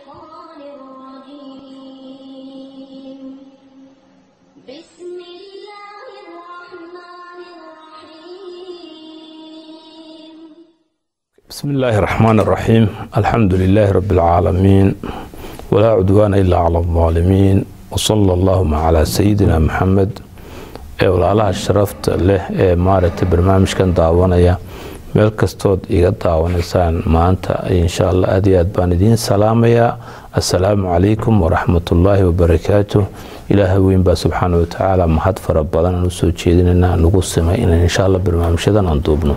الشيطان الرجيم بسم الله الرحمن الرحيم بسم الله الرحمن الرحيم الحمد لله رب العالمين ولا عدوان إلا على الظالمين وصلى اللهم على سيدنا محمد ee walaalaha sharafta leh ee maaragtay barnaamijkan daawanaya meel kastood iga daawanaysaan maanta insha allah aad iyo aad baan idiin salaamayaa assalaamu calaykum waraxmatullaahi wabarakaatu ilaahay weyn baa subxaana watacaala mahad fara badan aan usoo jeedinayna nagu simay inaan insha allah barnaamijyadan aan duubno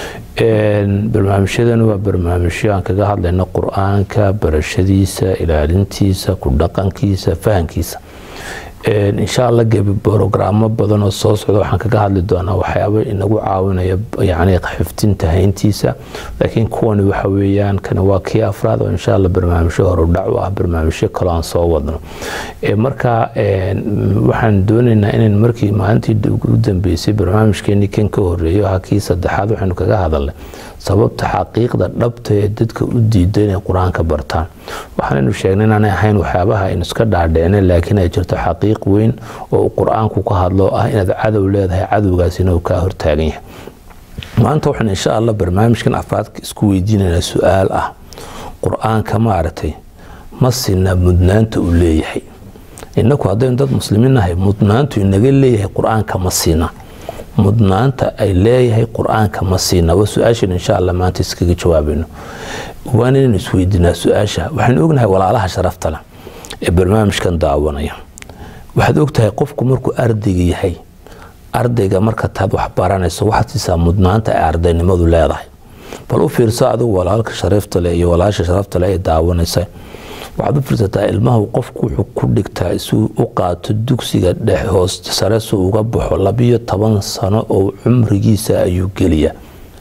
barnaamijyadan waa barnaamijyo aan kaga hadlayno qur-aanka barashadiisa ilaalintiisa ku dhaqankiisa fahankiisa insha allah gebi brogaraamo badan oo soo socda waxaan kaga hadli doonaa waxyaaba inagu caawinaya yani xifdinta hayntiisa laakiin kuwani waxa weeyaan kani waa kii afraad oo insha allah barnaamijyo horudhac u ah barnaamijyo kaloo aan soo wadno marka waxaan doonaynaa inayn markii maalintii ugu dambeysay barnaamijkeenii kan ka horeeyo ha kii saddexaad waxaynu kaga hadalnay sababta xaqiiqda dhabta ee dadka u diida inay qur-aanka bartaan waxaanaynu sheegnay inaanay ahayn waxyaabaha aynu iska dhaadhicnay laakiin ay jirto xaqiiq weyn oo qur-aanku ka hadlo ah inaad cadow leedahay cadowgaasina uu kaa hortaagan yahay maanta waxaan insha allah barnaamijkan afraadka isku weydiinaynaa su-aal ah qur-aanka maaragtay ma sina mudnaanta uu leeyahay inaku haddaynu dad muslimiin nahay mudnaantu inaga leeyahay qur-aanka ma siina mudnaanta ay leeyahay qur-aanka ma siina waa su-aashan insha allah maanta iskaga jawaabayno waan inaynu isweydiinaa su-aasha waxaynu ognahay walaalaha sharafta leh ee barnaamijkan daawanaya waxaad ogtahay qofku markuu ardayga yahay ardayga marka taad wax baranayso waxaad siisaa mudnaanta ay ardaynimadu leedahay bal u fiirso adigu walaalka sharafta leh iyo walaasha sharafta leh ee daawanaysa waxaad u fiirsataa ilmahu qofku wuxuu ku dhigtaa isuu u qaato dugsiga dhex hoos sare suu uga baxo labiyo toban sano oo cumrigiisa ayuu geliya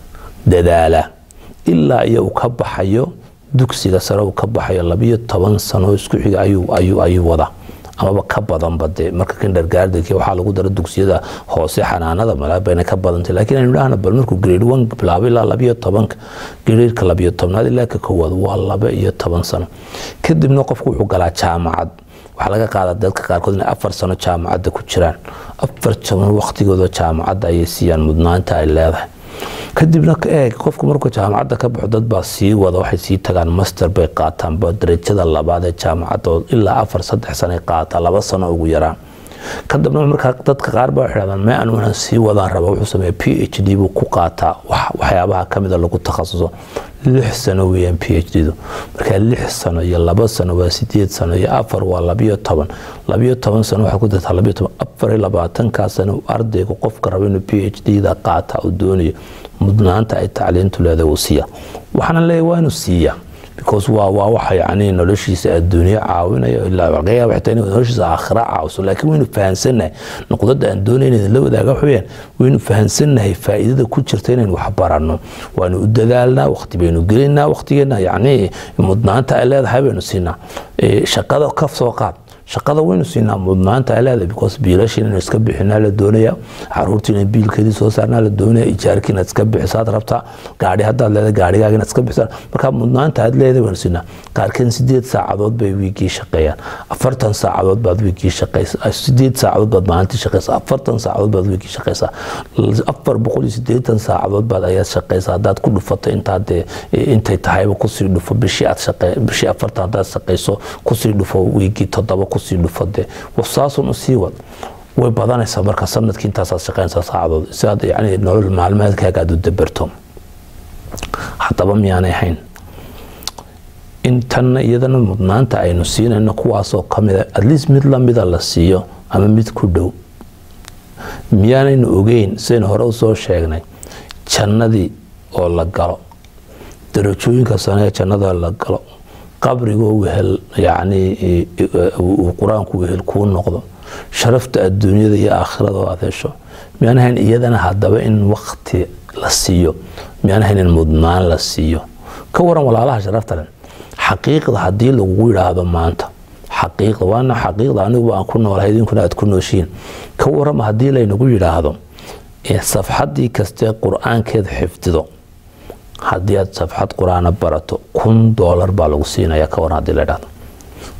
dadaala ilaa iyo uu ka baxayo dugsiga sare uu ka baxayo labiyo toban sano isku xiga ayuu wadaa amaba ka badanba dee marka kindergardenki waxaa lagu dara dugsiyada hoose xanaanada malaabayna ka badantay laakiin aynu dhahna bal markuu grade one bilaabo ilaa labiyo tobanka gradeeka labiyo tobnaad ilaa ka koowaad waa laba iyo toban sano kadibna qofku wuxuu galaa jaamacad waxaa laga qaada dadka qaarkood inay afar sano jaamacadda ku jiraan afar sano waqtigooda jaamacadda ayay siiyaan mudnaanta ay leedahay kadibna eeg qofku markuu jaamacadda ka baxo dad baa sii wada waxay sii tagaan master bay qaataan darajada labaad ee jaamacadda ilaa afar saddex sano qaataa laba sano ugu yaraan kadibna markaa dadka qaar baa waxay dhahdaan mee anu inaan sii wadaan raba wuxuu sameeya p h d buu ku qaataa waxyaabaha kamida lagu takhasuso lix sano weeyaan p h d du markaa lix sano iyo laba sano waa sideed sano iyo afar waa labiyo toban labiyo toban sano waxaa ku dartaa labiyo toban afar iyo labaatankaa sano ardayga qofka raba inuu p h d da qaata uu doonayo mudnaanta ay tacliintu leedahay uu siiya waxaana leeyahay waa inuu siiya because waa waa waxa yacni noloshiisa adduunyo caawinayo ilaa laga yaaba xitaa inuu noloshiisa aakhira caawiso laakiin waynu fahansannahay nuqdada aan doonayna idinla wadaaga waxa weeyaan waynu fahansannahay faa'iidada ku jirta inaynu wax baranno waanu u dadaalnaa waqti baynu gelinaa waqtigeena yacni mudnaanta ay leedahay baynu siinaa shaqada ka soo qaad shaqada waynu siinaa mudnaanta ay leedahay because biilasha inaynu iska bixinaa la doonaya caruurta inay biilkeedii soo saarnaa la doonaya ijaarkii inaad iska bixisaad rabtaa gaari haddaad leedahay gaarigaaga inaad iska bixisaan marka mudnaanta aad leedahay waynu siinaa qaarkeen sideed saacadood bay wiigii shaqeeyaan afartan saacadood baad wiigii shaqeysa sideed saacadood baad maalintii shaqeysa afartan saacadood baad wiigii shaqeysaa afar boqol iyo sideetan saacadood baad ayaad shaqeysaa haddaad ku dhufato intaad dee intay tahayba kusii dhufo bishii aad shaqe bishii afartan haddaad shaqeyso kusii dhufo wiigii toddoba kusii dhufo dee saasun usii wad way badanaysaa marka sanadkii intaasaad shaqeynaysaa saacadood si aad yani nolol maalmeedkaaga aad u dabarto haddaba miyaanay ahayn intanna iyadana mudnaanta aynu siinayno kuwaasoo kamida atleast mid lamida la siiyo ama mid ku dhow miyaanaynu ogeyn sidaynu hore usoo sheegnay jannadii oo la galo darajooyinka sane ee jannada la galo qabrigoo wehel yacni uu qur-aanku wehel kuu noqdo sharafta adduunyada iyo aakhirada oo aad hesho miyaan ahayn iyadana haddaba in wakti la siiyo miyaan ahayn in mudnaan la siiyo ka waran walaalaha sharafta leh xaqiiqda haddii lagugu yidhaahdo maanta xaqiiqda waana xaqiiqda aniguba aan ku noolahay idinkuna aad ku nooshihiin ka warama haddii laynagu yidhaahdo safxadii kastee qur-aankeed xifdido haddii aad safxad qur-aana barato kun doolar baa lagu siinaya ka waran hadii la idhahdo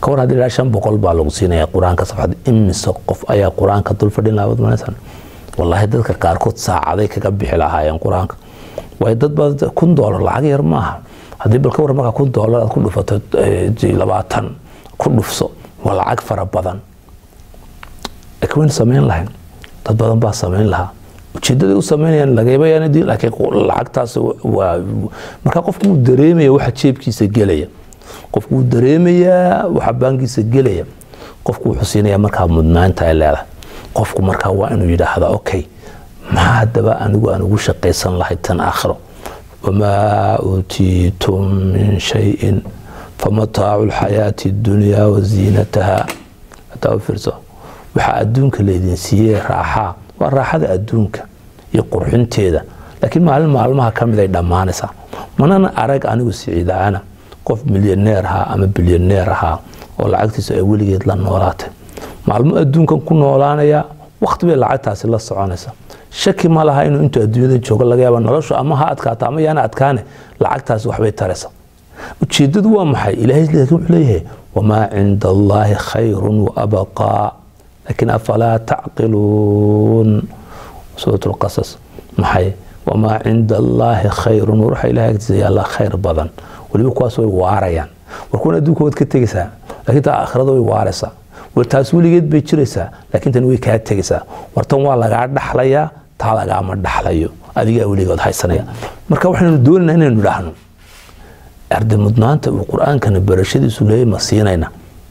ka war haddii ilaa shan boqol baa lagu siinaya qur-aanka safxad imise qof ayaa qur-aanka dul fadhin lahaa waad malaysaan wallaahi dadka qaarkood saacaday kaga bixi lahaayeen qur-aanka waayo dad baa kun doolar lacag yar maaha haddii bal ka war markaa kun doolar aad ku dhufato eh, labaatan ku dhufso waa lacag fara badan laakiin wayna samayn lahayn dad badan baa samayn lahaa ujeedaday u samaynayaan lagayabayaan diin laakiin qo- lacagtaas waa marka qofku wuu dareemaya waxa jeebkiisa gelaya qofku wuu dareemayaa waxa baankiisa gelaya qofku wuxuu siinayaa markaa mudnaanta ay leedahay qofku markaa waa inuu yidhaahda okay maxaa haddaba anigu aan ugu shaqaysan lahay tan aakhiro wamaa uutiitum min shayin famataacu lxayaati اdunyaa waziinataha hadaa u fiirso waxaa adduunka laydin siiyey raaxaa waa raaxada adduunka iyo qurxinteeda laakiin maalin maalmaha ka mid ay dhammaanaysaa manana arag anigu siciidaana qof milyaneer ahaa ama bilyaneer ahaa oo lacagtiisu ay weligeed la noolaatay maalmo adduunkan ku noolaanaya waqti bay lacagtaasi la soconaysa shaki ma laha inuu intuu adduunyada joogo laga yaaba noloshu ama ha adkaato ama yaana adkaane lacagtaasi waxbay taraysa ujeedadu waa maxay ilahay laakiin wuxuu leeyahay wamaa cinda allaahi khayrun waabqaa laakiin afalaa tacqiluun suurat lqasas maxay wamaa cinda allaahi khayrun war waxa ilahay agtiisa yaallaa khayr badan weliba kuwaas way waarayaan war kuwan adduunka waad ka tegaysaa laakiin taa aakhirada way waaraysaa war taas weligeed bay jiraysaa laakiin tan way kaa tegaysaa war tan waa lagaa dhaxlayaa taa lagaama dhaxlayo adigaa weligood haysanaya marka waxaynu doonaynaa inaynu idhaahno arday mudnaanta uu qur-aankana barashadiisu leeyahy ma siinayna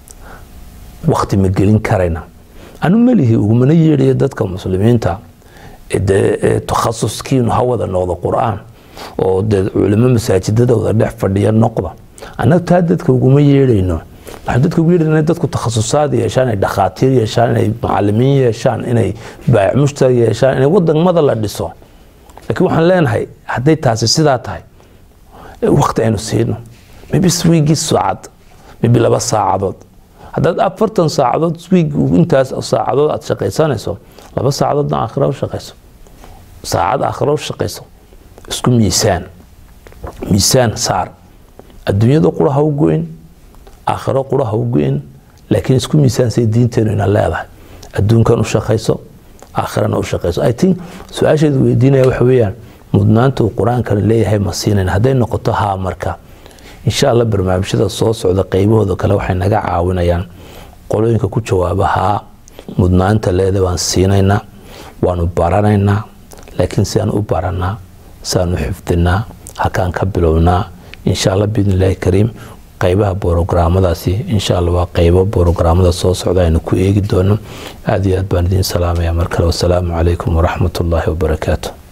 wakti ma gelin karayna anu melihi ugumana yeedhaya dadka muslimiinta dee takhasuskiinu ha wada noqdo qur-aan oo dee culimo masaajidadooda dhex fadhiya noqda annaga taa dadka uguma yeedhayno waxaan dadka ugu yeedhayna dadku takhasusaad yeeshaan inay dhakhaatiir yeeshaan inay macalimiin yeeshaan inay baayac mushtari yeeshaan inay wadamada la dhiso laakiin waxaan leenahay hadday taasi sidaa tahay wakti aynu siino maybe swiigii saacad maybe laba saacadood haddaad afartan saacadood swiig intaas saacadood aad shaqaysanayso laba saacadoodna aakhira u shaqayso saacad aakhira u shaqayso isku miisaan miisaan saar adduunyada qura ha u go-in aakhiro qura ha u go-in laakiin isku miisaan say diinteenu ina leedahay adduunkan u shaqayso aakhirana u shaqayso i think su-aasheedu weydiinaya waxa weeyaan mudnaanta uu qur-aankan leeyahay ma siinayn hadday noqoto haa marka insha allah barnaamijyada soo socda qaybahooda kale waxay naga caawinayaan qolooyinka ku jawaaba haa mudnaanta leeda waan siinaynaa waanu baranaynaa laakiin siaan u baranaa siaan u xifdinaa halkaan ka bilownaa insha allah biidn illaahi kariim qaybaha borograamadaasi insha allah waa qaybo borograamada soo socda aynu ku eegi doono aada iyo aad baan idiin salaamaya mar kale wasalaamu calaykum waraxmat ullaahi wabarakaatu